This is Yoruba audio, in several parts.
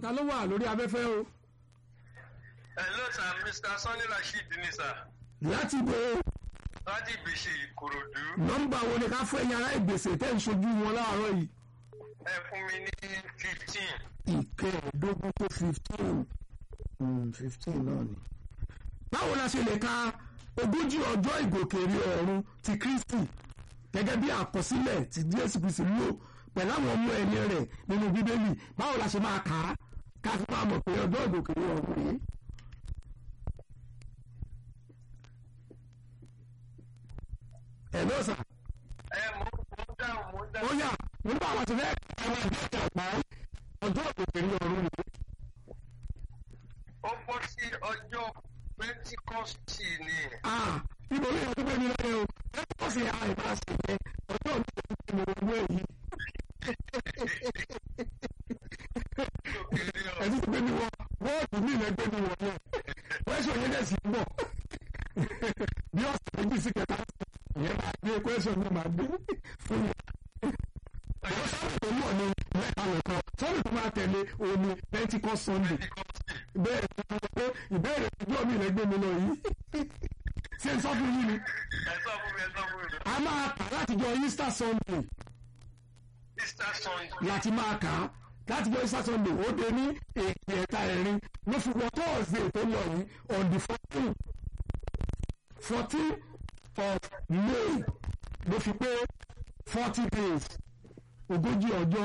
ta ló wà lórí afẹ́fẹ́ o hello sir mr sanni rasheed ni sir láti bo láti ìgbésẹ̀ ìkòròdú nọ́mbà wo ni ká fún ẹ̀yin ará ìgbésẹ̀ tẹ́ ń ṣojú wọn láàárọ̀ yìí ẹ fún mi ní fifteen ìkẹẹ̀ẹ́dógún tó fifteen fifteen náà ni. báwo la ṣe lè ka ogójì ọjọ́ ìgòkèèrè ọ̀run ti kristi gẹ́gẹ́ bí àkọsílẹ̀ tí jésù kristi lò pẹ̀lú àwọn ọmọ ẹ̀yẹ rẹ̀ nínú bíbélì báwo la ṣe máa kà á ká fi máa mọ̀ pé ọjọ́ ìgòkèèrè ọ̀run rèé. ẹ̀ ló sà ẹ mo mo dáhùn mo ó dáhùn yà nígbà àwọn ti fẹ́ àwọn ìgbésẹ̀ ọ̀pá ọjọ́ ìgòkèèrè ọ̀run rèé. ó bọ́ sí ọjọ́ pentikọ́sì ni Ah, ibo ní ìyàtọ̀ pẹ̀lú ilé o ẹ kọ́ sí àìbá sí ẹ ọjọ́ mi ò ní mo wọ èyí ìgòkèèrè ọ̀run ẹtí ti gbé mi wọ bọ́ọ̀dù mi ìlẹ̀ gbé mi wọ náà kwẹ́sọ̀ yẹn dẹ̀ sí ń bọ̀ bí ọ̀sẹ̀ méjì sí kẹta ìyẹn máa gbé kwẹ́sọ̀ mi máa gbé fún mi. àwọn sábà tó mọ̀ ní mẹ́ta nìkan sábà tó máa tẹ̀lé òní Pentecost Sunday pentikọ́sì bẹ́ẹ̀ ni mo pé ìbéèrè ọjọ́ mi ìlẹ̀ gbé mi lọ yìí ṣé n sọ fún yín ni ẹ sọ fún mi ẹ sọ fún mi a máa kà láti jọ Easter Sunday easter sunday láti máa kà á láti jọ Easter Sunday ó dé ní èdè ẹ̀ta ẹ̀rin ló fi wọ Thursday tó lọ yìí on the fourteen fourteen of May ló fi pé forty days ogójì ọjọ́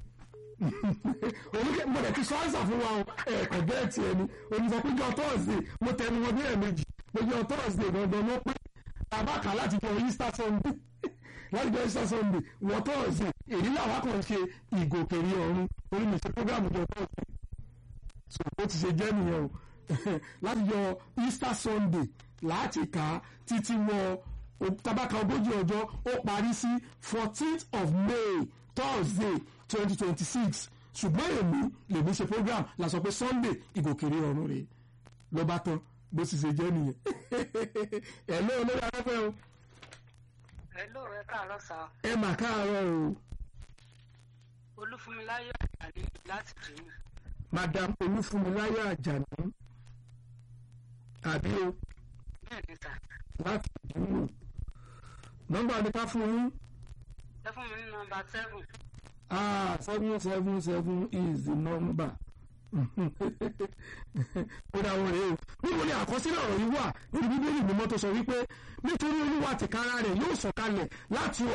oníkẹ́ mo dẹ̀ ti sọ àìsàn fún wa o ẹ̀ẹ̀kọ́ gẹ́ẹ̀tì ẹni onísọpéjọ Thursday mo tẹnu wọn bí ẹ̀ẹ̀mejì péjọ Thursday gangan ló pé bàbá kà láti jọ Easter Sunday láti jọ Easter Sunday wọ Thursday èyí làwọn kan ṣe ìgòkèrè ọ̀run orí mi ṣe program jọ Thursday so ó ti ṣe jẹ́ nìyẹn o láti jọ Easter Sunday láti kà á títí wọ tabaka ogójì ọjọ́ ó parí sí fourteenth of May Thursday twenty twenty six ṣùgbọ́n èmi lèmi ṣe program la sọ pé Sunday ìgòkèrè ọ̀run rèé ló bá tán bó sì ṣe jẹ́ nìyẹn ẹ̀ ló olórí afẹ́fẹ́ o Hello, ẹ káàárọ̀ sá. ẹ mà káàárọ̀ o Olúfúnmiláyọ̀ Àjàní láti Jìnnì. Madam Olúfúnmiláyọ̀ Àjàní àbí o Bẹ́ẹ̀ ni sà. láti ìdúró nọ́mbà ni ká fún yín Ẹ fún mi ní nọmba seven. ah seven seven seven is the number ó dá wọn rèé o níbo ni àkọsílẹ̀ ọ̀rọ̀ yìí wà nínú bíbélì mímọ́ tó sọ wípé nítorí olúwa tìkára rẹ̀ yóò sọ̀kalẹ̀ láti